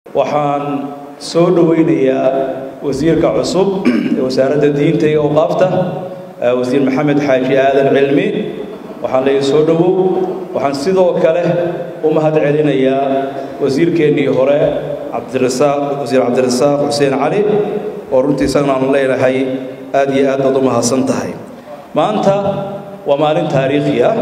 waxaan soo dhowaynayaa wasiirka cusub ee wasaaradda diinta iyo awqaafta wasiir maxamed xaaji aadan cilmi waxaan leeyahay soo dhowow waxaan sidoo kale u mahad celinayaa wasiirkeennii hore cabdirasaaq wasiir cabdirasaaq xuseen cali oo runtii isagana aanu leenahay aad iyo aad baad u mahadsan tahay maanta waa maalin taariikhi ah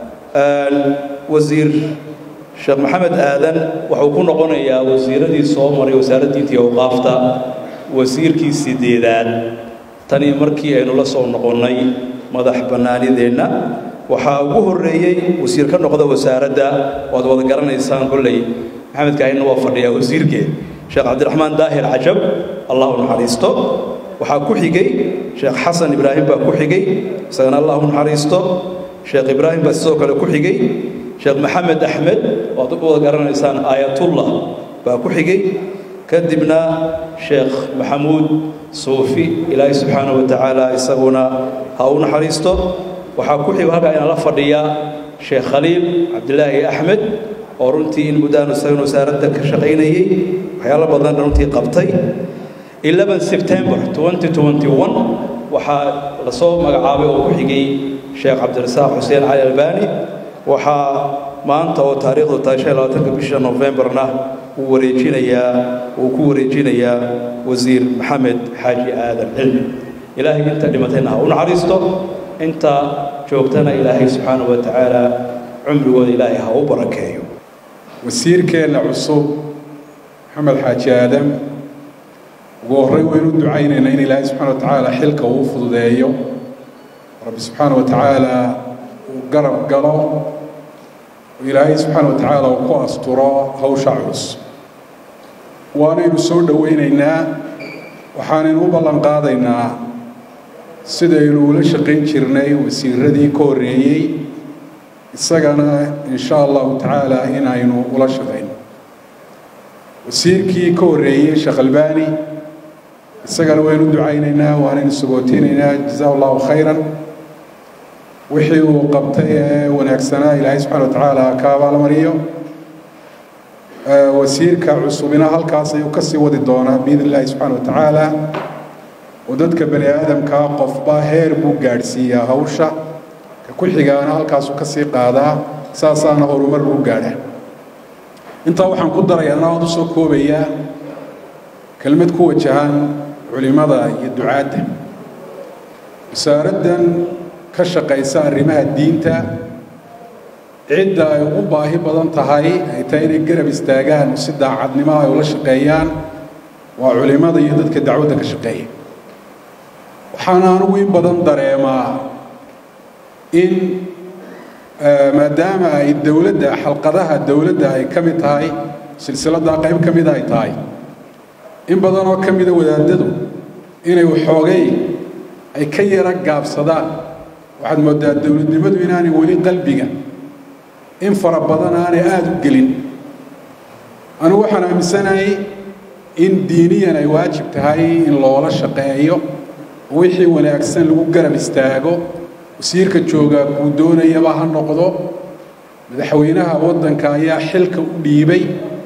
wasiir sheekh maxamed aadan wuxuu ku noqonayaa wasiiradii soo maray wasaaradda diinta iyo awqaafta wasiirkii sideedaad tanii markii aynu la soo noqonnay madax bannaanideenna waxaa ugu horreeyey wasiir ka noqda wasaaradda waad wada garanaysaan kolley maxamed kaahina waa fadhiyaa wasiirkeed sheekh cabdiraxmaan daahir cajab allah u naxariisto waxaa ku xigay sheekh xasan ibraahim baa ku xigay isagana allah u naxariisto sheekh ibraahim baa sidoo kale ku xigay sheekh maxamed axmed waad u wada garanaysaan aayatullah baa ku xigay kadibna sheekh maxamuud suufi ilaahay subxaana wa tacaala isaguna ha u naxariisto waxaa ku xigo halkaa inaan la fadhiyaa sheekh khaliil cabdilaahi axmed oo runtii in muddaanu isagana wasaaradda ka shaqaynayey waxyaalo badan runtii qabtay 11 september 2021 waxaa lasoo magacaabay oo ku xigay sheekh cabdirasaaq xuseen cali albani waxaa maanta oo taariikhdu tahay shan labaatanka bisha novembarna uu wareejinayaa uu ku wareejinayaa wasiir maxamed xaaji aadan cilmi ilaahay inta dhimatayna ha u naxariisto inta joogtana ilaahay subxaanahu wa tacaala cumrigooda ilaahay ha u barakeeyo wasiirkeenna cusub maxamed xaaji aadam ugu horray waynu u ducaynaynaa in ilaahay subxana wa tacaala xilka uu fududeeyo rabbi subxaana wa tacaala uu garab galo ilaahay subxaana wa tacaala uu ku asturo hawsha culus waanaynu soo dhowaynaynaa waxaanaynu u ballan qaadaynaa sidaynu ula shaqayn jirnay wasiiradii ka horreeyey isagana in sha allahu tacaala inaynu ula shaqayno wasiirkii ka horreeyey sheekh albani isagana waynu ducaynaynaa waanaynu sagootiinaynaa jazaa allahu khayran wixii uu qabtay ee wanaagsanaa ilaahay subxana wa tacaala ka abaalmariyo wasiirka cusubina halkaas ayuu ka sii wadi doonaa biidn illahi subxana wa tacaala oo dadka bani aadamkaa qofba heer buu gaadhsiiyaa hawsha ka ku xigaana halkaasuu ka sii qaadaa saasaana horumar lagu gaadha intaa waxaan ku darayaa anaa u soo koobayaa kelmad ku wajahan culimada iyo ducaadda wasaaraddan ka shaqaysa arrimaha diinta cidda ay ugu baahi badan tahay ay tahay inay garab istaagaan si daacadnimo ay ula shaqeeyaan waa culimada iyo dadka dacwadda ka shaqeeya waxaana anugu in badan dareemaa in maadaama ay dowladda xalqadaha dowladda ay ka mid tahay silsiladdaa qayb ka mida ay tahay in badan oo ka mida wadaadadu inay waxoogay ay ka yara gaabsadaan waxaad moodaa dowladnimadu inaanay weli qalbiga in fara badan aanay aada u gelin anugu waxaan aaminsanahay in diiniyan ay waajib tahay in loola shaqeeyo wixii wanaagsan lagu garab istaago wasiirka joogaa kuu doonayaba ha noqdo madaxweynaha waddanka ayaa xilka u dhiibay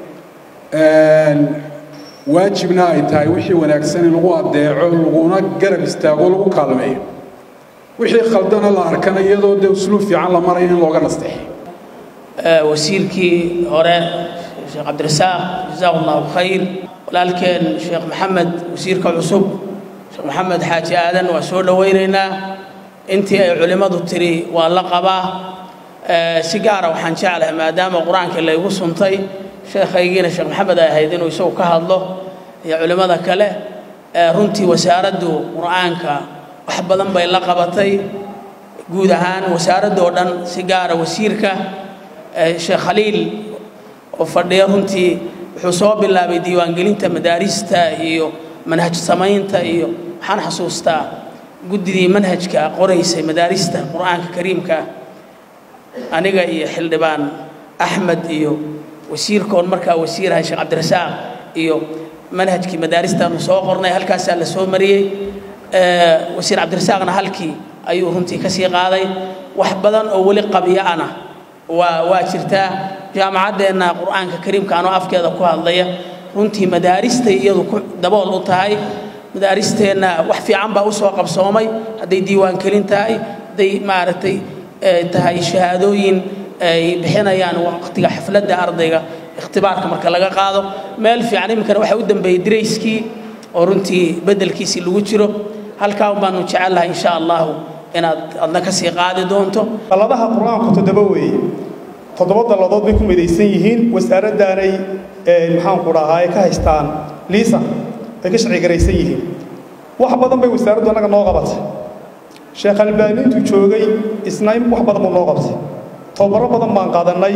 waajibna ay tahay wixii wanaagsan in lagu addeeco laguna garab istaago lagu kaalmeeyo wixii khaldana la arkana iyadoo dee usluub fiican la marayo in looga nasteexo wasiirkii hore sheekh cabdirasaaq jazaahu allahu khayr walaalkeen sheekh maxamed wasiirka cusub sheekh maxamed xaaji aadan waa soo dhowaynaynaa intii ay culimmadu tiri waa la qabaa si gaara waxaan jeclahay maadaama qur-aanka laygu suntay sheekhaygiina sheekh maxamed ay ahayd inuu isagu ka hadlo iyo culimmada kale runtii wasaaraddu qur-aanka wax badan bay la qabatay guud ahaan wasaaradda oo dhan si gaara wasiirka sheekh khaliil oo fadhiya runtii wuxuu soo bilaabay diiwaangelinta madaarista iyo manhaj samaynta iyo waxaan xasuustaa guddidii manhajka qoraysay madaarista qur-aanka kariimka aniga iyo xildhibaan axmed iyo wasiirkoon markaa wasiirahay sheekh cabdirasaaq iyo manhajkii madaaristaanu soo qornay halkaasaa la soo mariyey wasiir cabdirasaaqna halkii ayuu runtii ka sii qaaday wax badan oo weli qabyo-ana waa waa jirtaa jaamacaddeenna qur-aanka kariimka anoo afkeeda ku hadlaya runtii madaaristay iyadu ku dabool u tahay madaaristeenna wax fiican baa u soo qabsoomay hadday diiwaankelin tahay hadday maaragtay tahay shahaadooyin ay bixinayaan waqtiga xafladda ardayga ikhtibaarka marka laga qaado meel fiican iminkana waxaa u dambeeyey dirayskii oo runtii beddelkiisii lagu jiro halkaa baanu jecellahay insha allahu inaad adna ka sii qaadi doonto dalladaha qur-aanku toddoba weeye toddoba dalladood bay ku midaysan yihiin wasaaraddaanay maxaanku dhahaa ka haystaan liisan ay ka sharcigaraysan yihiin wax badan bay wasaaraddu annaga noo qabatay sheekh albaani intuu joogay isna wax badan buu noo qabtay tobabaro badan baan qaadannay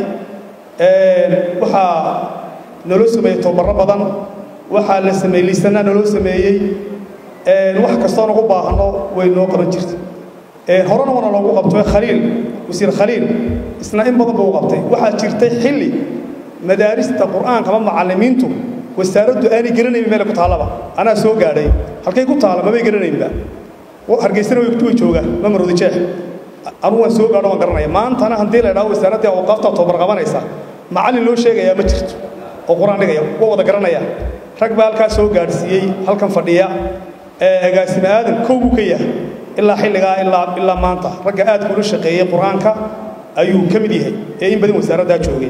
waxaa naloo sameeyey tobabaro badan waxaa la sameeyey liisanaa naloo sameeyey wax kastoon ugu baahno way noo qaban jirta horena wana loogu qabto khaliil wasiir khaliil isna in badan buu u qabtay waxaa jirtay xilli madaarista qur'aanka ama macallimiintu wasaaraddu aanay garanayn meel ku taallaba anaa soo gaadhay halkay ku taalla mamay garanaynba hargeysana way joogaan ma marodi jeex anugu waan soo gaadho waan garanaya maantana haddii la idhaho wasaaraddii awqaafta tobar qabanaysa macallin loo sheegayaa ma jirto oo qur-aan dhigaya waa wada garanaya rag baa halkaa soo gaadhsiiyey halkan fadhiya agaasime aadan kow buu ka yahay ilaa xilligaa ilaa ilaa maanta ragga aadka ula shaqeeyey qur-aanka ayuu ka mid yahay ee in badan wasaaraddaa joogay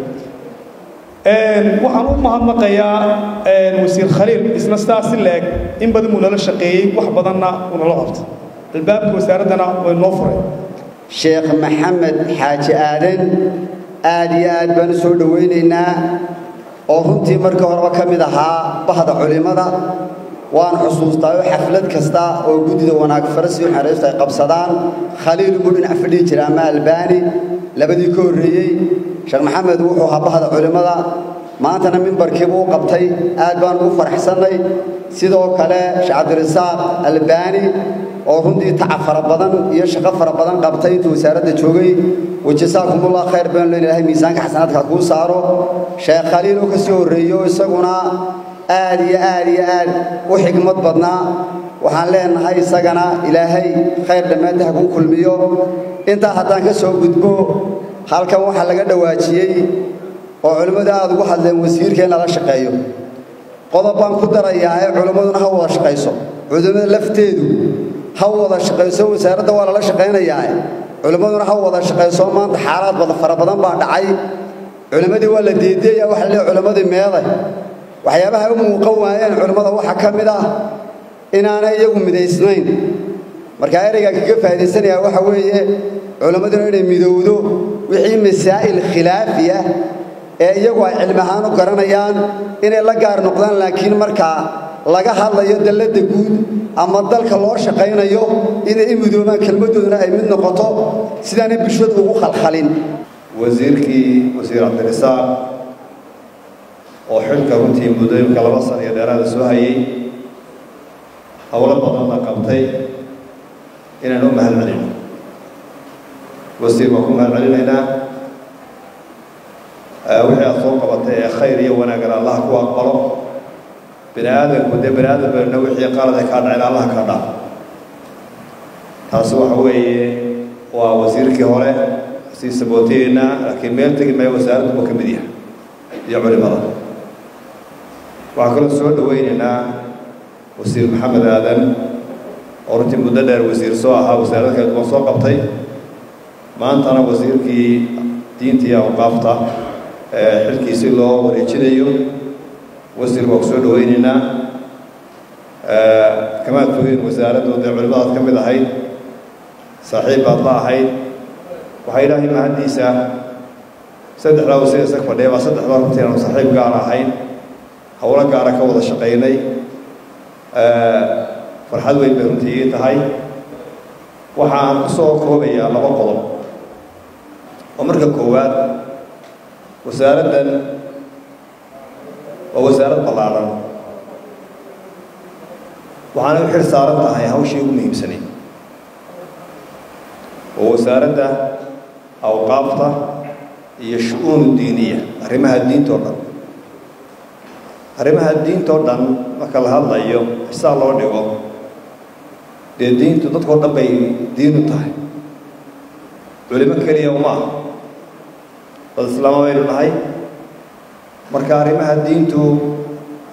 waxaan u mahadnaqayaa wasiir khaliil isna sidaas si leeg in badan buu nala shaqeeyey wax badanna uu nala qabtay albaabka wasaaraddana way noo furay sheekh maxamed xaaji aadan aad iyo aad baan u soo dhowaynaynaa oo runtii markii horeba ka mid ahaa bahda culimmada waan xusuustaayo xaflad kasta oo guddida wanaag farasi xeraystu ay qabsadaan khaliil buu dhinac fadhihi jira ama albaani labadii ka horreeyey sheekh maxamed wuxuu ahaa bahda culimmada maantana mimbarkiibuu u qabtay aad baan ugu faraxsannay sidoo kale sheekh cabdirasaaq albaani oo runtii tacab fara badan iyo shaqo fara badan qabtay intuu wasaaradda joogay wajasaakumullah khayr baan leen ilahay miisaanka xasanaadka kuu saaro sheekh khaliil oo ka sii horreeyo isaguna aad iyo aad iyo aad u xigmad badnaa waxaan leenahay isagana ilaahay khayr dhammaanta ha kuu kulmiyo intaa haddaan ka soo gudbo halkan waxaa laga dhawaajiyey oo culimmadu aad ugu hadleen wasiirka in lala shaqeeyo qodob baan ku darayaa ee culimmaduna ha wada shaqayso culimmada lafteedu ha wada shaqayso wasaaradda waa lala shaqaynayaa culimmaduna ha wada shaqayso maanta xaalaad badan fara badan baa dhacay culimmadii waa la deedeeya waxa la leeyahay culimmadii meeday waxyaabaha u muuqan waayeen culimmada waxaa ka mid ah inaanay iyagu midaysnayn marka ereyga kaga faa'idaysanayaa waxa weeye culimmaduna inay midowdo wixii masaa'il khilaafiya ee iyagu ay cilmi ahaan u garanayaan inay la gaar noqdaan laakiin markaa laga hadlayo dalladda guud ama dalka loo shaqaynayo inay i midoobaan kelmaddooduna ay mid noqoto sidaanay bulshadu ugu khalkhalin wasiirkii wasiir cabdirasaaq oo xilka runtii muddooyinka laba sana iyo dheeraada soo hayay howlo badanna qabtay inaan u mahad celino wasiir waan ku mahad celinaynaa wixii aad soo qabatay ee khayr iyo wanaagana allaha ku aqbalo bini aadamku dee bini aadam bayna wixii qalad ay kaa dhaceen allaha kaa dhaaf taasi waxa weeye waa wasiirkii hore sii sabootayeynaa laakiin meel tegi maayo wasaaraddu buu ka mid yahay iyo culimada waxaan kaloo soo dhawaynaynaa wasiir maxamed aadan oo runtii muddo dheer wasiir soo ahaa wasaaradda kala duwan soo qabtay maantana wasiirkii diinta iyo awqaafta xilkiisi loo wareejinayo wasiir waa ku soo dhawaynaynaa kamaad fogeen wasaaraddoodee culimadaad ka mid ahayd saaxiib baad la ahayd waxaa ilaahay mahaddiisa saddexdaa wasiir isag fadhiya baa saddexdaa runtii aanu saaxiib gaara ahayn howlo gaara ka wada shaqaynay farxad weyn bay runtii ii tahay waxaan ku soo koobayaa laba qodob oo marka koowaad wasaaraddan waa wasaarad ballaadhan waxaanay u xil saaran tahay hawshii ugu muhiimsanay oo wasaaradda awqaafta iyo shu-uunu diiniya arrimaha diintoo dhan arrimaha diintoo dhan marka la hadlayo xisaa loo dhigo dee diintu dadkao dhan bay diinu tahay culimo keliya uma aha dad islaama baynu nahay marka arrimaha diintu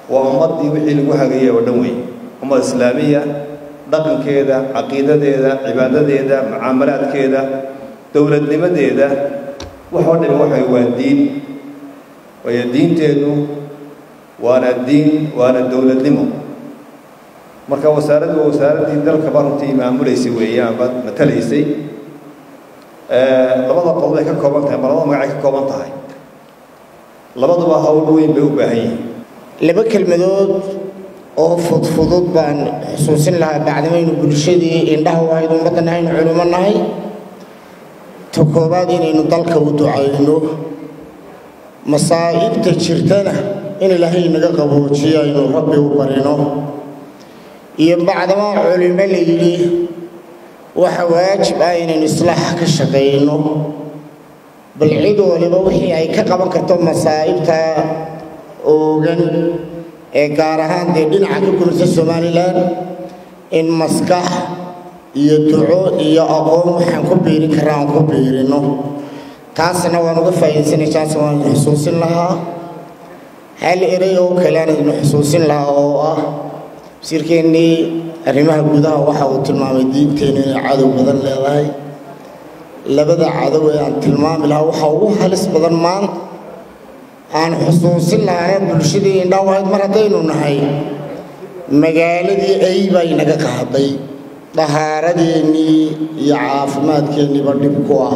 waa ummaddii wixii lagu hagayay oo dhan weeye ummad islaamiya dhaqankeeda caqiidadeeda cibaadadeeda mucaamalaadkeeda dowladnimadeeda waxoo dhami waxay waa diin waayo diinteennu waana diin waana dowladnimo marka wasaaraddu waa wasaaraddii dalkaba runtii maamulaysay weeyaan baad matalaysay labada qodob ay ka kooban tahay ma labada magacay ka kooban tahay labaduba hawl weyn bay u baahan yihiin laba kelmadood oo fudfudud baan xusuusin lahaa bacdamaynu bulshadii indhaha wahayd ummaddan aynu culimo nahay ta koowaad inaynu dalka u ducayno masaa'ibta jirtana in ilaahay naga qaboojiyo aynu rabbi u barino iyo bacdamaa culimo la yidhi waxa waajib ah inaynu islaax ka shaqayno bal cid waliba wixii ay ka qaban karto masaa'ibta oogan ee gaar ahaan dee dhinaca ka gurisa somalilan in maskax iyo duco iyo aqoon waxaan ku biirin karra aan ku biirino taasna waan uga faa'iidaysanay taas waan xusuusin lahaa hal erey oo kale aan idin xusuusin lahaa oo ah wasiirkeennii arrimaha gudaha waxa uu tilmaamay diinteennu inay cadow badan leedahay labada cadow ee aan tilmaami lahaa waxa ugu halis badan maanta aan xusuusin lahaana bulshadii indhawahayd mar haddaynu nahay magaaladii ay baa inaga qaaday dahaaradeennii iyo caafimaadkeenniiba dhib ku ah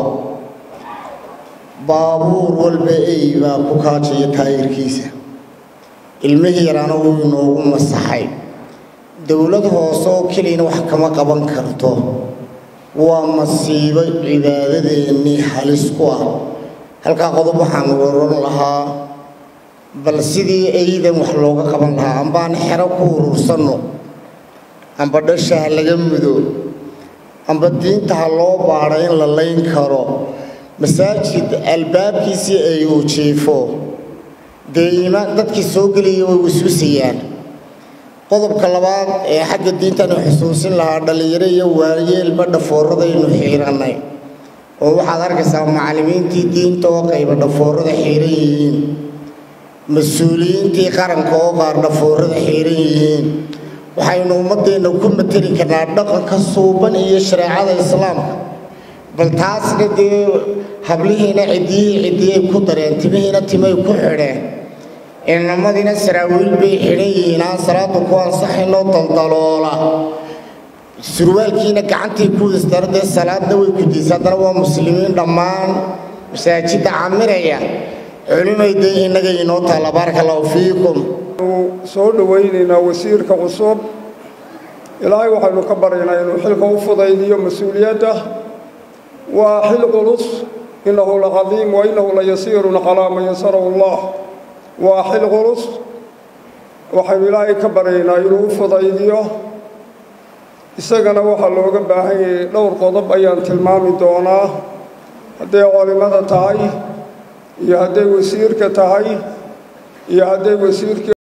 baabuur walba ey baa ku kaajaya taayirkiisa ilmihii yaraana wuu inoogu masaxay dowlad hoose oo keliyana wax kama qaban karto waa masiibo cibaadadeennii halis ku ah halkaa qodob waxaan waran lahaa bal sidii aydan wax looga qaban lahaa ambaan xero ku urursanno amba dhasha ha laga mudo amba diinta ha loo baadho in la layn karo masaajid albaabkiisii ay uu jiifo dee iimaan dadkii soo gelaya way wasuusayaan qodobka labaad ee xagga diintanu xusuusin lahaa dhallinyaro iyo waayeelba dhafooradaynu xiirannay oo waxaad arkaysaa macallimiintii diinta oo qayba dhafoorada xiiran yihiin mas-uuliyiintii qaranka oo qaar dhafoorada xiiran yihiin waxaynu ummaddeenna ku mateli karnaa dhaqanka suuban iyo shareecada islaamka bal taasna dee hablihiina ciddiyihii ciddiyay ku dareen timihiina timay ku xidheen inamadiina saraawiil bay xidhan yihiin aan salaadu ku ansaxaynoo daldaloola surwaalkiina gacantay ku wadastara dee salaadna way kudiysa haddana waa muslimiin dhammaan masaajidda camiraya culimay dee innaga inoo taalla baaraka allahu fiikum soo dhowaynaynaa wasiirka cusub ilaahay waxaynu ka baryaynaa inuu xilka u fudaydiyo mas-uuliyadda waa xil culus innahu lacadiim wa innahu layasiirun calaa man yasarahu allah waa xil culus waxaynu ilaahay ka baryaynaa inuu u fudaydiyo isagana waxaa looga baahan yahay dhowr qodob ayaan tilmaami doonaa hadday culimada tahay iyo hadday wasiirka tahay iyo hadday wasiirkii